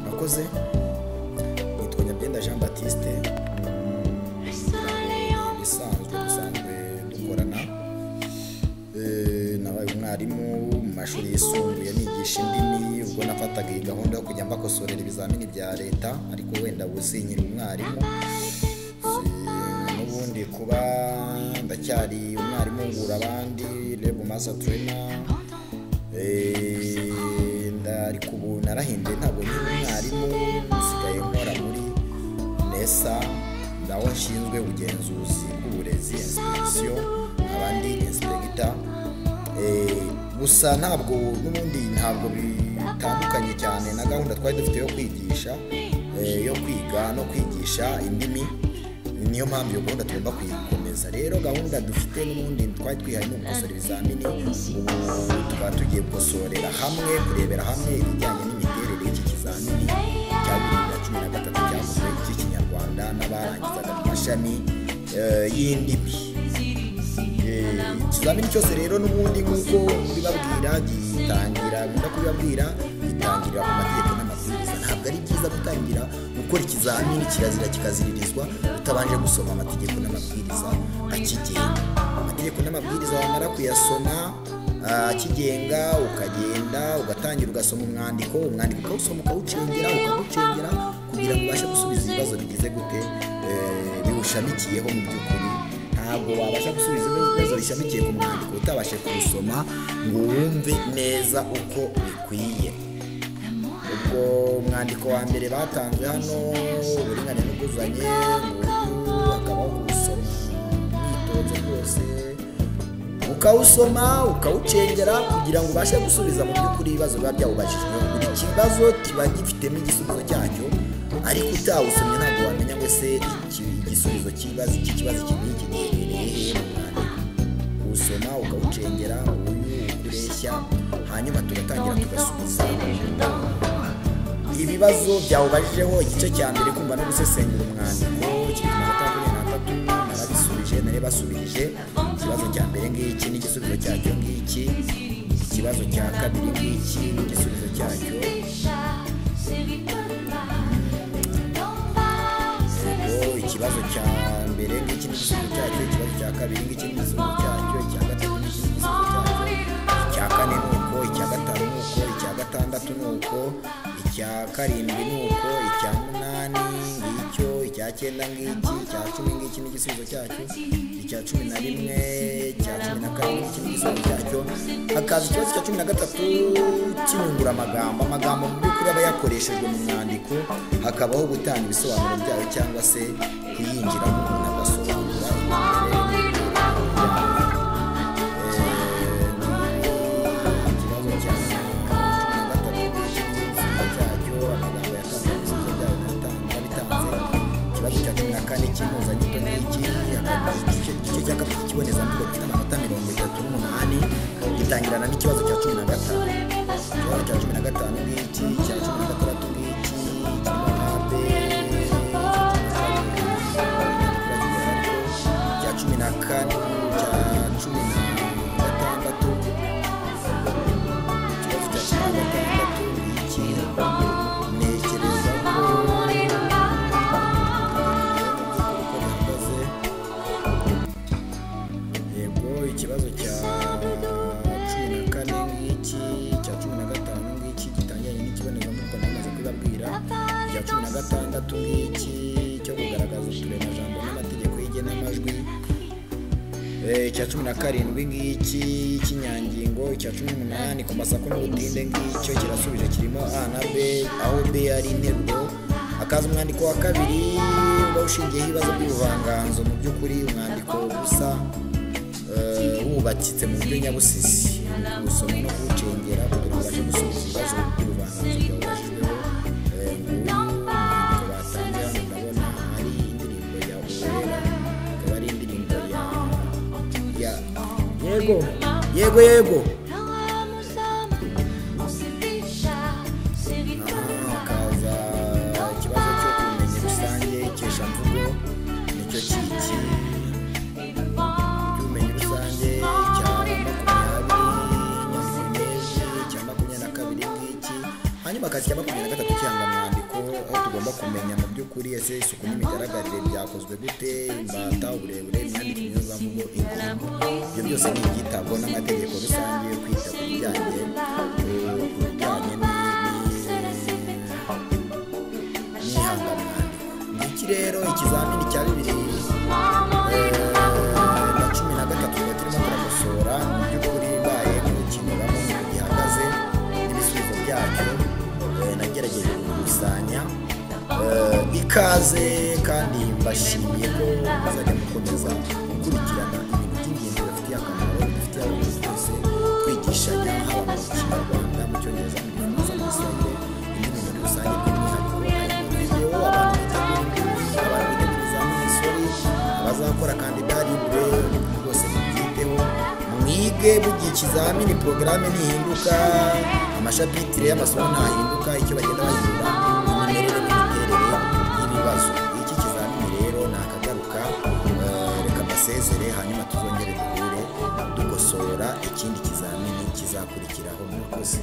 mwakoze nitwa nyabyenda jean batiste ibisanzwe dusanzwe dukorana Eh, nabaye umwarimu mu mashuri yisumbuye nigisha indimi ubwo nafataga iyi gahunda yo kujya mbakosorera ibizamini bya leta ariko wenda gusinyira umwarimu Eh, n'ubundi kuba ndacyari umwarimu ngura abandi rebu masa turena ariko ubu narahinduye ntabwo nkiri umwarimu nsigaye nkora muri nesa naho nshinzwe ubugenzuzi bw'uburezi inspekisiyo abandi inspekita Eh, gusa ntabwo n'ubundi ntabwo bitandukanye cyane na gahunda twari dufite yo kwigisha eh, yo kwiga no kwigisha indimi niyo mpamvu iyo gahunda tugomba kuyikomeza rero gahunda dufite n'ubundi twari twihaye ni ugukosora ibizamini ubu tukaba tugiye gukosorera hamwe kurebera hamwe ibijyanye n'imiterere y'iki kizamini cya bibiri na cumi na gatatu cyakozwe cy'ikinyarwanda n'abarangizaga mu mashami eh, y'indimi Eh, ikizamini cyose rero n'ubundi nk'uko mbibabwira gitangira nkunda kubibabwira gitangirira ku mategeko n'amabwiriza ntabwo ari byiza gutangira gukora ikizamini kirazira kikaziririzwa utabanje gusoma amategeko n'amabwiriza akigenga amategeko n'amabwiriza wamara kuyasoma ah, akigenga ukagenda ugatangira ugasoma umwandiko umwandiko ukawusoma ukawucengera ukawucengera kugira ngo ubashe gusubiza ibibazo bigize gute eh, biwushamikiyeho mu by'ukuri ntabwo wabasha gusubiza ibibazo bishamikiye ku mwandiko utabashe kuwusoma ngo wumve neza uko bikwiye ubwo umwandiko wa mbere batanze hano uburingane n'ubwuzuzanye ngubu hakabaho kuwusoma umwitozo rwose ukawusoma ukawucengera kugira ngo ubashe gusubiza mu by'ukuri ibibazo biba byawubajijwe buri kibazo kiba gifitemo igisubizo cyacyo ariko utawusomye ntabwo wamenya ngo ese iki- igisubizo cy'ibibazo iki kibazo iki n'iki giherereye hehe mu mwandiko kuwusoma ukawucengera uyu ureshya hanyuma tugatangira tugasubiza ibibazo byawubajijeho igice cya mbere kumva no gusesengura umwandiko kiri ku manota makumyabiri n'atatu narabisubije nari basubirije ikibazo cya mbere ngiki n'igisubizo cyacyo ngiki ikibazo cya kabiri ngiki n'igisubizo cyacyo ubwo ikibazo cya mbere ngiki n'igisubizo cyacyo ikibazo cya kabiri ngiki n'igisubizo cyacyo icya gatatu ngiki n'igisubizo cyacyo icya kane ni uko icya gatanu ni uko icya gatandatu ni uko icya karindwi ni uko icya munani ngicyo icya cyenda ngiki icya cumi ngiki n'igisubizo cyacyo icya cumi na rimwe icya cumi na kabiri ngiki n'igisubizo cyacyo hakaza ikibazo cya cumi na gatatu cy'inyungura amagambo amagambo mu by'ukuri aba yakoreshejwe mu mwandiko hakabaho gutanga ibisobanuro byayo cyangwa se kuyinjiramo umuntu agasobanura ikibazo cya cumi na gatatu cy'igisubizo cyacyo amagambo yatanze ibisubizo byayo bitanze bitanze ikibazo cya cumi na kane cy'impuzanyito n'iki igice cya kabiri cy'ikibonezamvugo gifite amanota mirongo itatu n'umunani gitangirana n'ikibazo cya cumi na gatanu ikibazo cya cumi na gatanu n'iki icya cumi na gatandatu n'iki kirimo abe icya cumi na kane icya cumi na gatandatu ikibazo cya cumi na gatandatu ni iki ntekereza ko uko bihagaze yego ikibazo cya cumi na kane ngiki icya cumi na gatanu ngiki gitangiranye n'ikibonezamvugo namaze kubibabwira icya cumi na gatandatu ngiki cyo kugaragaza uturemajambo n'amategeko y'igenamajwi Eh, icya cumi na karindwi ngiki cy'inyangingo icya cumi n'umunani ku masako n'ubutinde ngicyo kirasubije kirimo a na b aho b ari interuro hakaza umwandiko wa kabiri uba ushingiyeho ibibazo by'ubuvanganzo mu by'ukuri umwandiko usa eh, wubakitse mu buryo nyabusisi gusoma no kuwucengera kugira ngo ubashe gusubiza ibibazo by'ubuvanganzo byawubajijweho Eh, nguyu umwandiko batanze hano ndabona ari indirimbo ya uwera ikaba ari indirimbo ya ya- yego yego yego hakaza ikibazo cyo kumenya rusange ikeshamvugo nicyo kiki cy'ubumenyi rusange cya makumyabiri cya makumyabiri na kabiri ngiki hanyuma akazi cya makumyabiri na gatatu cyangwa mwandiko aho tugomba kumenya mu by'ukuri ese isuku n'imigaragarire byakozwe gute imbata uburebure imyandiko inyuzamvugo ingo ibyo byose ni ibyitabwaho n'amategeko rusange yo kwita ku bijyanye ku bijyanye ni- n'ihangamwandiko ngiki rero ikizamini cya bibiri na cumi na gatatu tuba turimo turakosora mu by'ukuri bibaye ku rukino bamwe mu gihagaze n'ibisubizo byacyo eh, nagerageje gukusanya Eh, ikaze kandi mbashimiye ko muzajya mukomeza gukurikirana ibintu by'ingenzi bafitiye akamaro bifitiye abantu twese twigishanya haba mu kinyarwanda mu cyongereza mu gifaransa mu gisirayire indimi muri rusange by'umwihariko harimo videwo abantu bitabiriye abantu bitabiriza n'imisozi abazakora kandidari imbere rwose mubyiteho mwige bugiye ikizamini porogaramu ntihinduka amashapitire y'amasomo ntahinduka icyo bagenda bahindura imimerere n'imiterere y'ibibazo iki kizamini rero ni akagaruka eh, reka mbasezere hanyuma tuzongere duhure dukosora ikindi kizamini kizakurikiraho murakoze